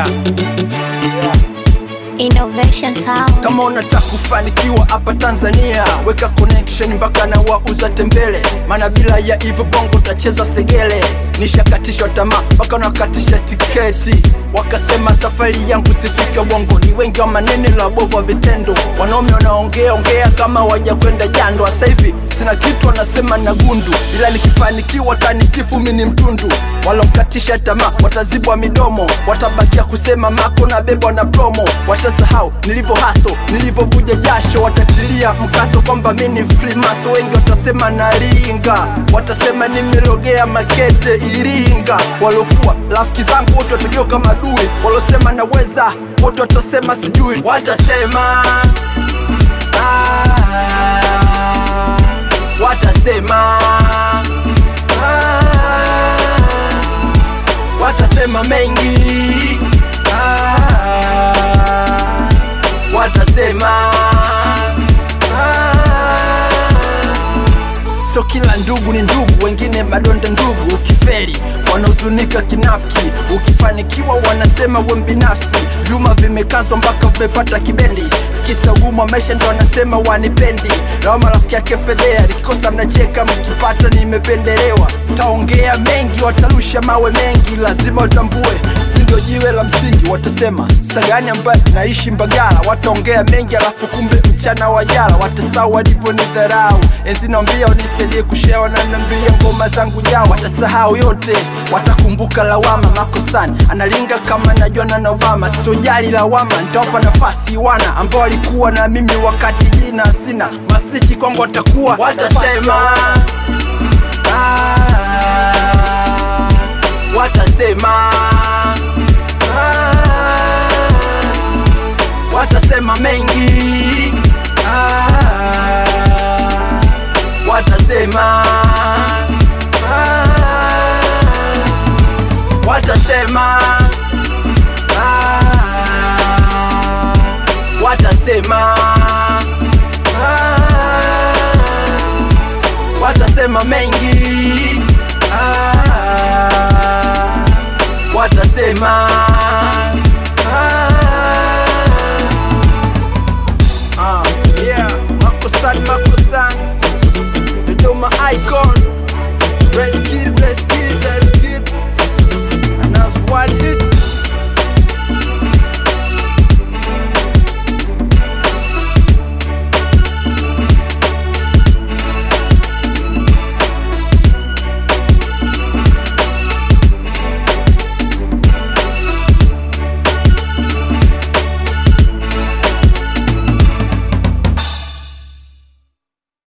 Innovation Sound. Kama unataka kufanikiwa hapa Tanzania, weka connection mpaka na wauza tembele, maana bila ya hivyo bongo utacheza segele. Nishakatishwa tamaa mpaka unakatisha tiketi, wakasema safari yangu sifike bongo. Ni wengi wa maneno la bovu wa vitendo, wanaume wanaongea ongea kama waja kwenda jando. Sasa hivi sina kitu wanasema na gundu, ila nikifanikiwa tanisifu mimi ni mtundu. Walomkatisha tamaa watazibwa midomo, watabakia kusema mako na bebwa na promo, watasahau nilivyo haso, nilivyovuja jasho, watatilia mkaso kwamba mi ni frimaso. Wengi watasema naringa, watasema nimerogea makete Iringa. Walokuwa rafiki zangu wote watageuka madui, walosema naweza wote watasema sijui, watasema ah, watasema ah, watasema mengi ah, watasema ah, sio kila ndugu ni ndugu, wengine madonda ndugu. Ukifeli wanahuzunika kinafiki, ukifanikiwa wanasema we binafsi. Vyuma vimekazwa mpaka vimepata kibendi, kisa ugumu wa maisha ndo wanasema wanipendi. Na marafiki yake fedhea, likikosa mnacheka, mkipata nimependelewa. Taongea mengi, watarusha mawe mengi, lazima utambue ndio jiwe la msingi. Watasema stagani ambaye naishi Mbagala, wataongea mengi alafu kumbe mchana wa jala, watasahau walivyo ni dharau. Enzi naambia unisaidie kushare, wananiambia ngoma zangu jao, watasahau yote, watakumbuka lawama makosani. Analinga kama najuana na Obama, sojali lawama, nitawapa nafasi wana ambao walikuwa na mimi wakati jina sina mastichi kwangu, watakuwa watasema ah, watasema ah, watasema mengi ah, watasema ah, watasema ah, watasema ah, watasema mengi ah, watasema